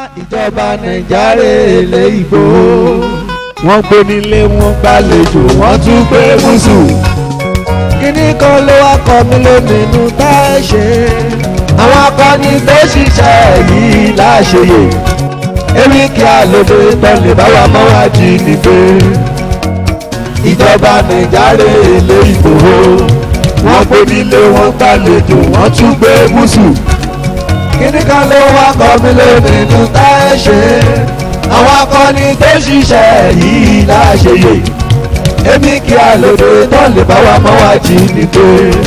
ìjọba nàìjíríà lè ìgbò wọ́n gbé nílé wọ́n gbàlejò wọ́n tún gbé mùsù kíní kan ló wá kọ mí lóminú tá a ṣe àwọn akọni tó ṣiṣẹ́ yìí láṣeyè èmi kí a lòdì tọ́lẹ̀ bá wa mọ́ wá jí nígbè ìjọba nàìjíríà lè ìgbò wọ́n gbé nílé wọ́n gbàlejò wọ́n tún gbé mùsù kíní kan ló wá kọ mí lóminú tá a ṣe àwọn akọni tó ṣiṣẹ́ yìí láṣeyè èmi kí a lòdì tọ́lẹ̀ bá wa mọ́ wá jí nígbè.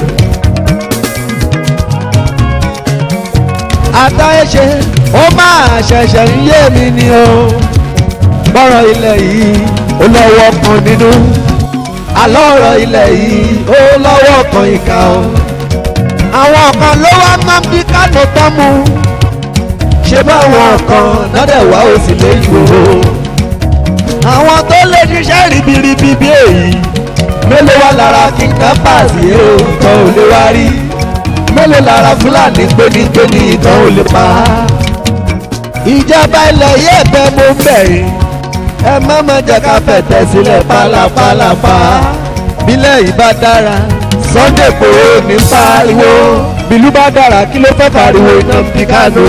àtàyèṣe ó máa ṣẹ̀ṣẹ̀ ń yé mi ni o bọ́rọ̀ ilẹ̀ yìí ó lọ́wọ́ kan nínú àlọ́rọ̀ ilẹ̀ yìí ó lọ́wọ́ kan ìka o àwọn kan ló wá máa ń bí kánò tán mu ṣé báwọn kan lọ́dẹ̀ wá ó sì lè gbòó àwọn tó lè ṣiṣẹ́ ribiribi bí èyí mélòó wà lára kí n kápásì ó tán ò lè wá rí mélòó lára fúlàní gbénigbéni ìtàn ò lè pa ìjọba ilẹ̀ yìí ẹ̀bẹ̀ mo ń bẹ̀ yín ẹ má má jẹ́ ká fẹ̀tẹ̀ sílẹ̀ pálapàlapà bílẹ̀ yìí bá dára Sunday Igboho ní pariwo bílú bá dára kí ló fẹ́ pariwo iná ń bí kánò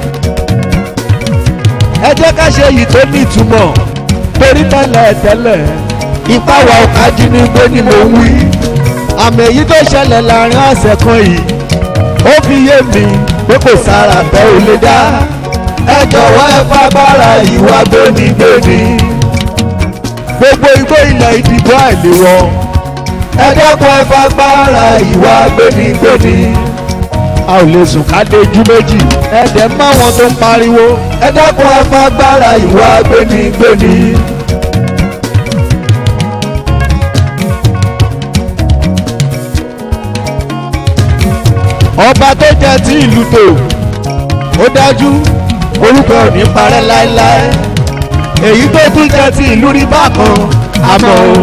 ẹ jẹ́ ká ṣe yìí tó ní ìtumọ̀ torí tẹ́lẹ̀ tẹ́lẹ̀ ipá wa ọ̀ka jínigbé ni mo wí àmì èyí tó ṣẹlẹ̀ láàrin ọ̀sẹ̀ kan yìí ó fi yé mi pé kò sára tẹ́ ò lè dá ẹ jọ̀wọ́ ẹ fagbára ìwà gbénigbéni gbogbo igbó ilẹ̀ ìdìbò àìlèwọ̀ ẹ dẹ́kun ẹ fagbára ìwà gbénigbéni a ò lè sùn ká déjú méjì ẹ dẹ̀ mọ́ àwọn tó ń pariwo ẹ dẹ́kun ẹ fagbára ìwà gbénigbéni. ọba tó jẹ tí ìlú tò ó dájú orúkọ ò ní parẹ́ láéláé èyí tó tún jẹ́ ti ìlú rí bákan àmọ́ o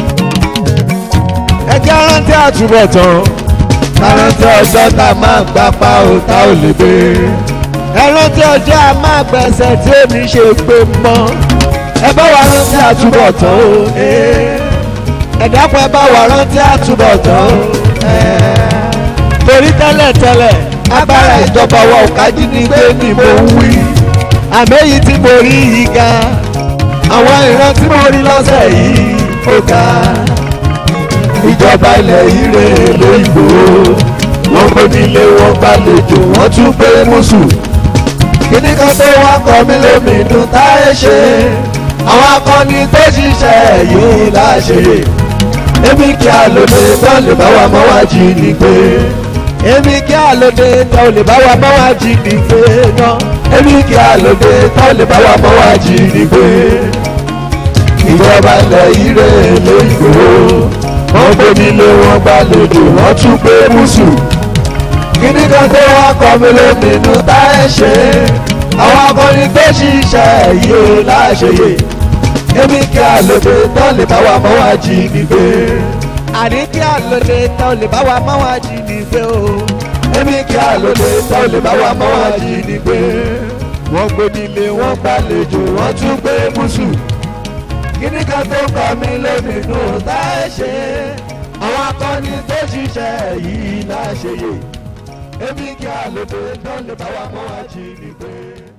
ẹjẹ́ rántí àtúbọ̀tán rántí ọjọ́ tá a máa gbá pa ò tá ò lè gbé ẹ rántí ọjọ́ a máa gbẹ̀sẹ̀ tí èmi ṣe gbé mọ́ ẹ bá wa rántí àtúbọ̀tán o ẹ dákun ẹ bá wa rántí àtúbọ̀tán o torí tẹ́lẹ̀tẹ́lẹ̀ agbára ìjọba wa ò kájí ní pé ni mo ń wí àmẹ́yìí tí mo rí yìí ga àwọn ìran tí mo rí lọ́sẹ̀ yìí ó ga ìjọba ilẹ̀ yìí rè lóyìnbó wọ́n gbé nílé wọ́n gbàlejò wọ́n tún gbé mùsù kíní kan tó wá kọ́ mi lómìnú táyé ṣe àwọn akọni tó ṣiṣẹ́ yìí láṣẹ èmi kí a lòdì tó lè bá wa mọ́ wá jí ni pé èmi kí a lòdì tó lè bá wa mọ́ wá jí ni pé náà èmi kí a lòdì tó lè bá wa mọ́ wá jí ni pé ìjọba ilẹ̀ yìí rè lóyìnbó wọ́n gbé nílé wọ́n gbàlejò wọ́n tún gbé mùsù kíní kan tó wá kọ́ mi lóminú tá ẹ ṣe àwọn akọni tó ṣiṣẹ́ yìí ó láṣeyè èmi kí a lòdì tó lè bá wa mọ́ wá jí ni pé àní kí a lòdì tó lè bá wa mọ́ wá jí ni pé o èmi kí a lòdì tó lè bá wa mọ́ wá jí ni pé wọ́n gbé nílé wọ́n gbàlejò wọ́n tún gbé mùsù kíní kan tó kọ́ mi lóminú tá ẹ ṣe àwọn akọni tó ṣiṣẹ́ yìí láṣeyè èmi kí a lòdì tó lè bá wa mọ́ wá jí ni pé.